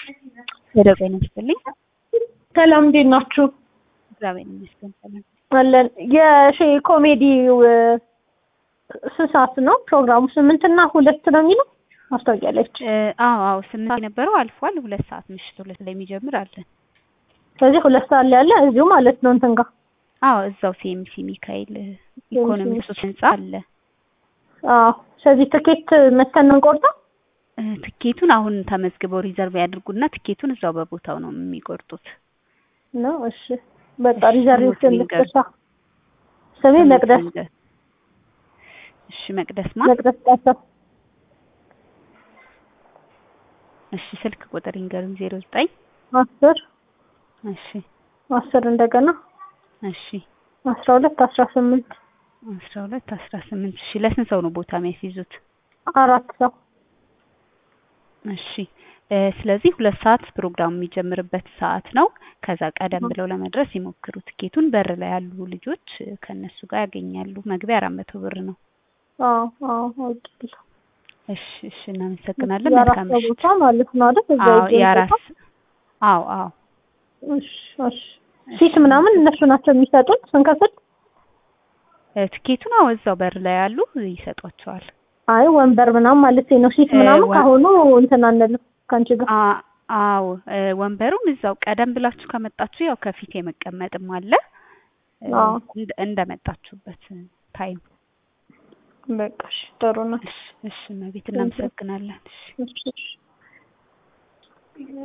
ወደ ጤና ይስጥልኝ። ሰላም እንዴት ናችሁ? እግዚአብሔር ይመስገን ሰላም። አለን። የሺ ኮሜዲው ስንት ሰዓት ነው ፕሮግራሙ? ስምንት እና ሁለት ነው የሚለው ማስታወቂያ ላይ። እ አዎ አዎ ስምንት የነበረው አልፏል። ሁለት ሰዓት ምሽት ሁለት ላይ የሚጀምር አለን። ስለዚህ ሁለት ሰዓት ላይ ያለ እዚሁ ማለት ነው እንትን ጋር አዎ እዛው ሲኤምሲ ሚካኤል ኢኮኖሚክስ ህንጻ አለ። አዎ። ስለዚህ ትኬት መተን ነው እንቆርጠው? እ ትኬቱን አሁን ተመዝግበው ሪዘርቭ ያድርጉና ትኬቱን እዛው በቦታው ነው የሚቆርጡት። ነው እሺ። በቃ እሺ፣ ሪዘርቬሽን ስሙት ልትሻ ስሜ መቅደስ እሺ መቅደስ ማ መቅደስ ጣሰው እሺ ስልክ ቁጥር ይንገሩኝ ዜሮ ዘጠኝ አስር እሺ አስር እንደገና እሺ አስራ ሁለት አስራ ስምንት አስራ ሁለት አስራ ስምንት እሺ ለስንት ሰው ነው ቦታ የሚያስይዙት? አራት ሰው እሺ እ ስለዚህ ሁለት ሰዓት ፕሮግራሙ የሚጀምርበት ሰዓት ነው። ከዛ ቀደም ብለው ለመድረስ ይሞክሩ። ትኬቱን በር ላይ ያሉ ልጆች እ ከእነሱ ጋር ያገኛሉ። መግቢያ አራት መቶ ብር ነው። አዎ አዎ አውቄያለሁ። እሺ እሺ እናመሰግናለን። የአራት መልካም ሰው ምሽት። ቦታ ማለት ነው አይደል? እዛ አዎ ይገኝ የአራት ቦታ? አዎ አዎ እሺ እሺ። ሲት ምናምን እነሱ ናቸው የሚሰጡን ስንከፍል? እ ትኬቱን አዎ እዛው በር ላይ ያሉ ይሰጧቸዋል። አይ ወንበር ምናምን ማለት ነው። ሲት እ ምናምን ወን- ካሁኑ እንትን አንልም ከአንቺ ጋር። አ- አዎ እ ወንበሩም እዛው ቀደም ብላችሁ ከመጣችሁ ያው ከፊት የመቀመጥም አለ እ አዎ እንደ- እንደመጣችሁበት ታይም። በቃ እሺ፣ ጥሩ ነው። እሺ እሺ እመቤት እናመሰግናለን። እሺ እሺ እሺ።